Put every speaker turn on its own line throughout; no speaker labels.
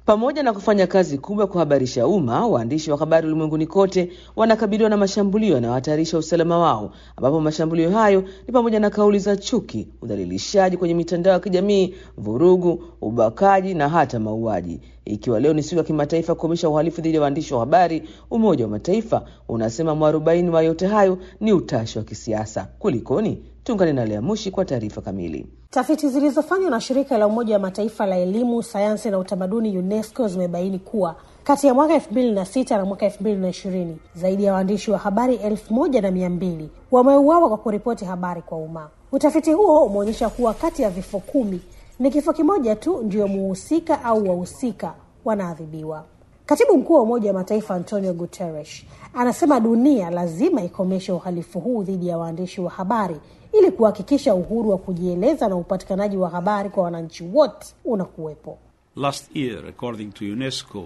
Pamoja na kufanya kazi kubwa kuhabarisha umma, waandishi wa habari ulimwenguni kote wanakabiliwa na mashambulio yanayohatarisha usalama wao, ambapo mashambulio hayo ni pamoja na kauli za chuki, udhalilishaji kwenye mitandao ya kijamii, vurugu, ubakaji na hata mauaji. Ikiwa leo ni siku ya kimataifa kukomesha uhalifu dhidi ya waandishi wa habari, Umoja wa Mataifa unasema mwarobaini wa yote hayo ni utashi wa kisiasa. Kulikoni? Tuungane na Lea Mushi kwa taarifa kamili.
Tafiti zilizofanywa na shirika la Umoja wa Mataifa la elimu, sayansi na utamaduni UNESCO zimebaini kuwa kati ya mwaka elfu mbili na sita na mwaka elfu mbili na ishirini zaidi ya waandishi wa habari elfu moja na mia mbili wameuawa kwa kuripoti habari kwa umma. Utafiti huo umeonyesha kuwa kati ya vifo kumi ni kifo kimoja tu ndiyo muhusika au wahusika wanaadhibiwa. Katibu mkuu wa Umoja wa Mataifa Antonio Guterres anasema dunia lazima ikomeshe uhalifu huu dhidi ya waandishi wa habari ili kuhakikisha uhuru wa kujieleza na upatikanaji wa habari kwa wananchi wote unakuwepo.
Last year, according to UNESCO,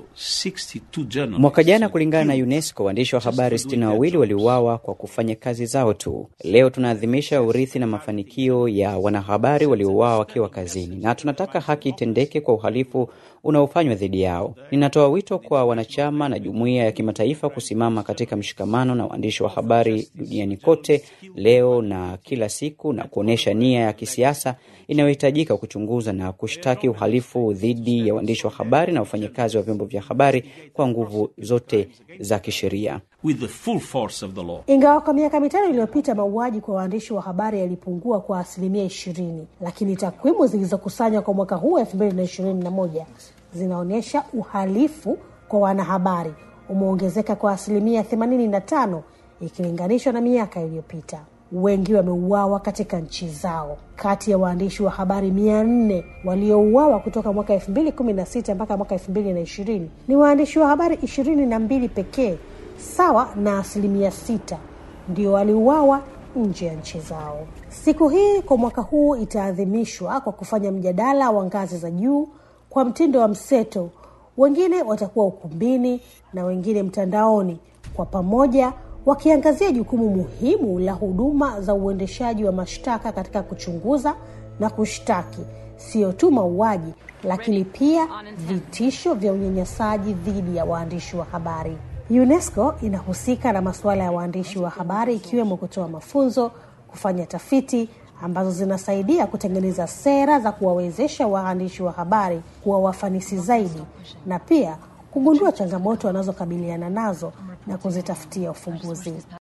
62 journalists
Mwaka jana kulingana na UNESCO, waandishi wa habari sitini na wawili waliuawa kwa kufanya kazi zao tu. Leo tunaadhimisha urithi na mafanikio ya wanahabari waliouawa wakiwa kazini, na tunataka haki itendeke kwa uhalifu unaofanywa dhidi yao. Ninatoa wito kwa wanachama na jumuiya ya kimataifa kusimama katika mshikamano na waandishi wa habari duniani kote leo na kila siku, na kuonyesha nia ya kisiasa inayohitajika kuchunguza na kushtaki uhalifu dhidi ya waandishi wa habari na wafanyakazi wa vyombo vya habari kwa nguvu zote za kisheria.
with the full force of the law.
Ingawa kwa miaka mitano iliyopita mauaji kwa waandishi wa habari yalipungua kwa asilimia ishirini, lakini takwimu zilizokusanywa kwa mwaka huu elfu mbili na ishirini na moja zinaonyesha uhalifu kwa wanahabari umeongezeka kwa asilimia themanini na tano ikilinganishwa na miaka iliyopita. Wengi wameuawa katika nchi zao. Kati ya waandishi wa habari mia nne waliouawa kutoka mwaka elfu mbili kumi na sita mpaka mwaka elfu mbili na ishirini ni waandishi wa habari ishirini na mbili pekee sawa na asilimia sita ndio waliuawa nje ya nchi zao. Siku hii kwa mwaka huu itaadhimishwa kwa kufanya mjadala wa ngazi za juu kwa mtindo wa mseto. Wengine watakuwa ukumbini na wengine mtandaoni, kwa pamoja wakiangazia jukumu muhimu la huduma za uendeshaji wa mashtaka katika kuchunguza na kushtaki sio tu mauaji, lakini pia vitisho vya unyanyasaji dhidi ya waandishi wa habari. UNESCO inahusika na masuala ya waandishi wa habari ikiwemo kutoa mafunzo, kufanya tafiti ambazo zinasaidia kutengeneza sera za kuwawezesha waandishi wa habari kuwa wafanisi zaidi na pia kugundua changamoto wanazokabiliana nazo na kuzitafutia ufumbuzi.